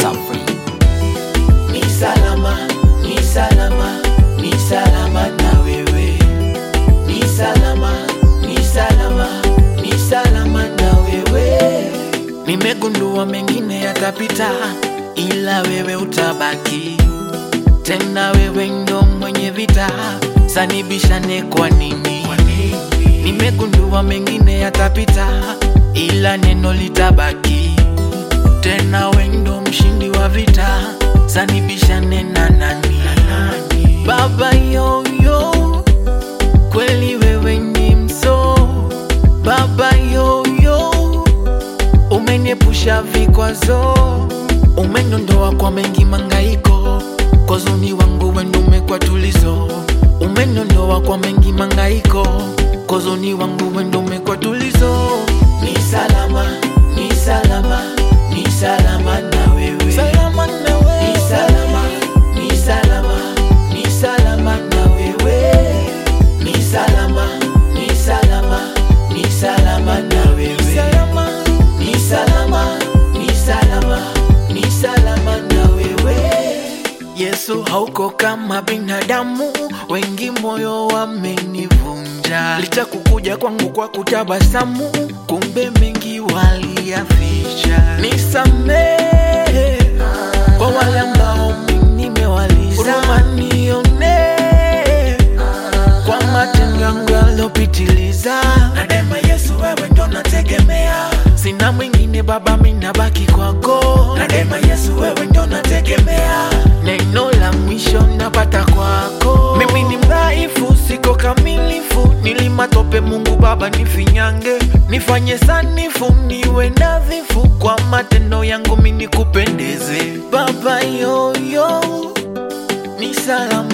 Safri. Ni salama, ni salama, ni salama na wewe. Ni salama, ni salama, ni salama na wewe. Nimegundua mengine yatapita, ila wewe utabaki. Tena wewe ndo mwenye vita, sanibishane kwa nini? Nimegundua mengine yatapita, ila neno litabaki. Tena wewe ndo mshindi wa vita, sanibishane na nani? Baba yoyo, kweli wewe ni mso. Baba yoyo, umeniepusha vikwazo, umeniondoa kwa mengi mangaiko, kwa uzuni wangu wendo umekuwa tulizo, umeniondoa kwa mengi mangaiko, kwa uzuni wangu wendo umekuwa tulizo. Ni salama, ni salama, ni salama na wewe, salama na wewe, ni salama, ni salama, ni salama na wewe, ni salama, ni salama, ni salama na wewe, salama, ni salama, ni salama, ni salama na wewe. Yesu hauko kama binadamu, wengi moyo wamenivunja. Licha kukuja kwangu kwa kutabasamu, kumbe mengi waliyaficha. Nisamehe kwa wale ambao mimi nimewaliza, huruma nione kwa matendo yangu yaliyopitiliza. Na daima Yesu, wewe ndo nategemea, sina mwingine Baba, mimi nabaki kwako. Na daima Yesu, wewe ndo nategemea, neno la mwisho napata kwako. Mimi ni mdhaifu, siko kamilifu, nilimatope Mungu Baba nifinyange, nifanye sanifu, niwe nadhifu, kwa matendo yangu mimi nikupendeze Baba yoyo, ni salama